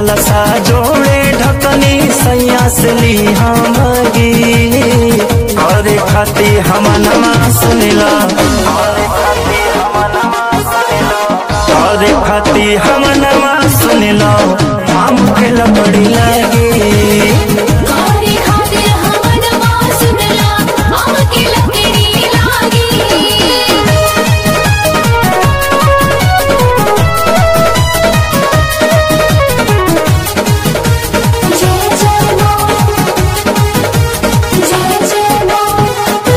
कलसा जोड़े ढकनी सैया से ली हमगी करे खाती हम नमा सुनिला करे खाती हम नमा सुनिला हम के लकड़ी लगी कारी खातिर हमन मां सुनला हमके लकड़ी लागी जय जय मां जय जय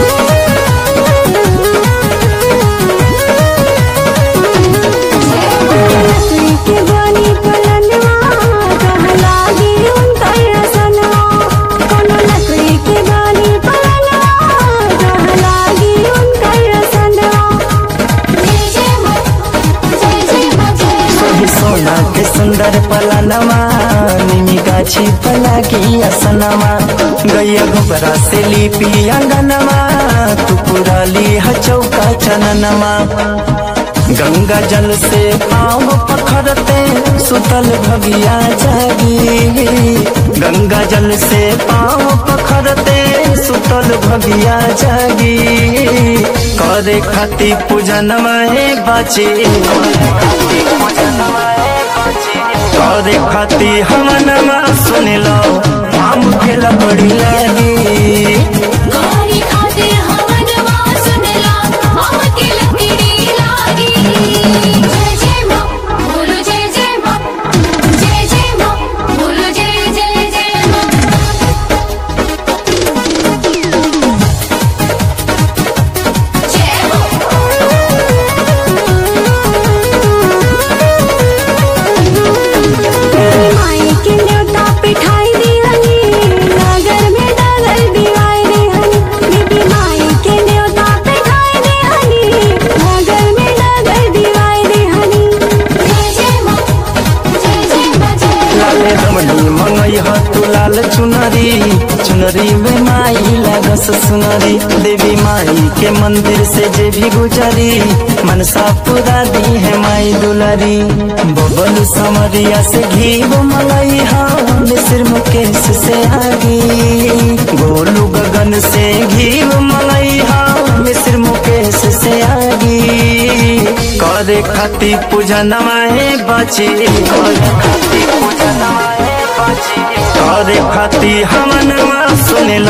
लकड़ी के बनी पलनवा कह लागी उनकर रसनवा कोनो लकड़ी के बनी पलनवा कह लागी उनकर रसनवा जय जय मां जय जय मां जय सोही सोना के सुंदर पलनमा निमी गाछी पला की असनमा गैया गोबरा से लिपी अंगनमा तू पुराली ह चौका चननमा गंगा जल से पाँव पखरते सुतल भगिया जागी गंगा जल से पाँव पखरते सुतल भगिया जागी करे खाती पूजनमा हे बाची करे खाती हम नमा सुनिलो हम के लकड़ी लगी कारी खातिर हमन मां सुनला हमके लकड़ी लागी जय जय मां बोलो जय जय मां जय जय मां बोलो जय जय जय मां जय हो माई के न्योता पिठाई दिहनी नगर में डगर दिवाई दिहनी बीबी माई के न्योता पिठाई दिहनी नगर में डगर दिवाई दिहनी जय जय मां जय जय मां जय लाले रमणी मंगई ह तू लाल चुनरी चुनरी में माई लागस सुनरी देवी माई के मंदिर से जे भी गुजरी मनसा पूरा दी है माई दुलारी बबल समरिया से घी मंगई हा मिस्र मुकेश से आगी गोलू गगन से घी मंगई हा मिस्र मुकेश से आगी करे खाती पूजा नवाए बाची करे खाती पूजा नवाए बाची करे खाती हम नवा सुने